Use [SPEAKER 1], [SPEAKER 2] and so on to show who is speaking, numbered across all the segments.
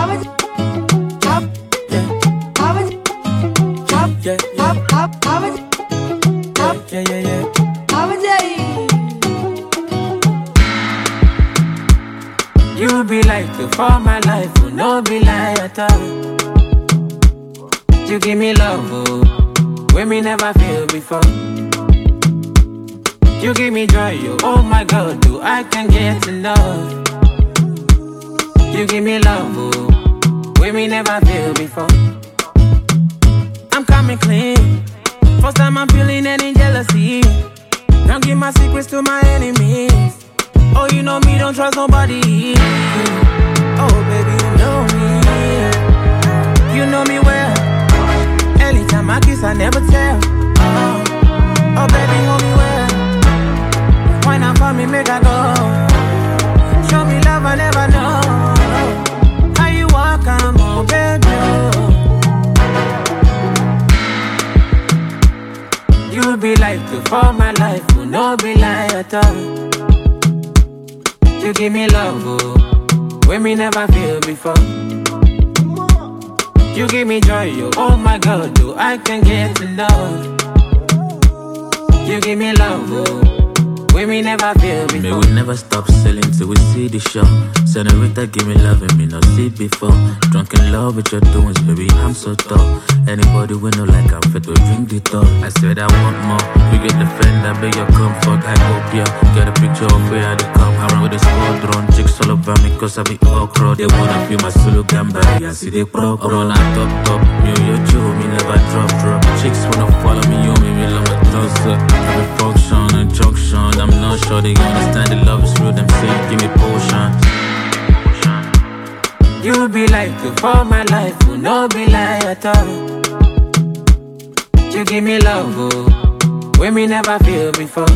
[SPEAKER 1] Yeah, yeah, yeah, yeah. You be like the for my life, will no be lie at all. You give me love, oh, when me never feel before. You give me joy, oh, oh my God, do I can get enough? You give me love, oh, when me never feel before. I'm coming clean. First time I'm feeling any jealousy. Don't give my secrets to my enemies. Oh, you know me, don't trust nobody. Oh, baby, you know me. You know me well. Anytime I kiss, I never tell. Oh, oh baby, hold me well. Why not for me, make I go? Show me love, I never know. How you walk, I'm on, baby. oh. You be like the for my life, will no be lie at all. You give me love, oh, when me never feel before. You give me joy, oh, oh my God, do I can get enough? You give me love, oh, when me never feel
[SPEAKER 2] May
[SPEAKER 1] before.
[SPEAKER 2] we never stop selling till we see the show. Senorita, give me love and me not see before. Drunk in love with your doings, baby, I'm so tough. Anybody we know like I'm fit to drink the top. I said I want more. You get the friend, I beg your comfort. I hope ya get a picture of where I dey come. I run with the squadron, chicks all over me cause I be okra. They wanna feel my solo gamba, I see they pro pro. I'm on top top, me and your Joe, me never drop drop. Chicks wanna follow me, you me, me love my toss up. Every function and junction, I'm not sure they understand the love is real. Them say give me potion.
[SPEAKER 1] You be like the for my life, will no be lie at all. You give me love, oh, when me never feel before.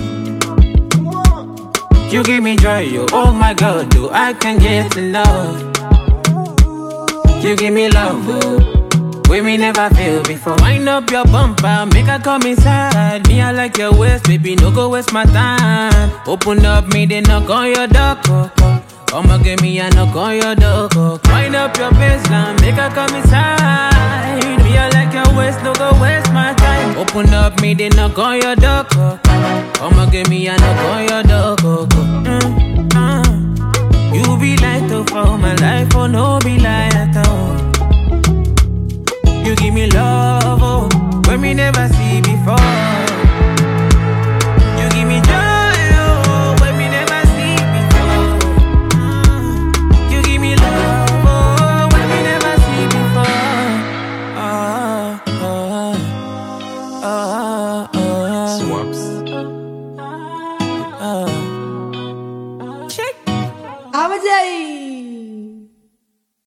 [SPEAKER 1] You give me joy, oh, oh my God, do I can get enough? You give me love, oh, when me never feel before. Wind up your bumper, make her come inside. Me, I like your waist, baby, no go waste my time. Open up, me, they knock on your door. oh, oh. I'ma give me a knock on your door. oh. Wind up your baseline, make her come inside. Me, I like your waist, no go waste my time. Open up, me, they knock on your door. oh, oh. I'ma give me a knock on your door. oh, oh. Mm, mm. You be like to for my life, oh no be like at all. You give me love, oh, when me never see before. You give me joy, oh, when me never see before. Mm. You give me love, oh, when me never see before. Ah, ah, ah, ah,
[SPEAKER 2] Swaps.
[SPEAKER 1] ah. Check.
[SPEAKER 3] Abajay.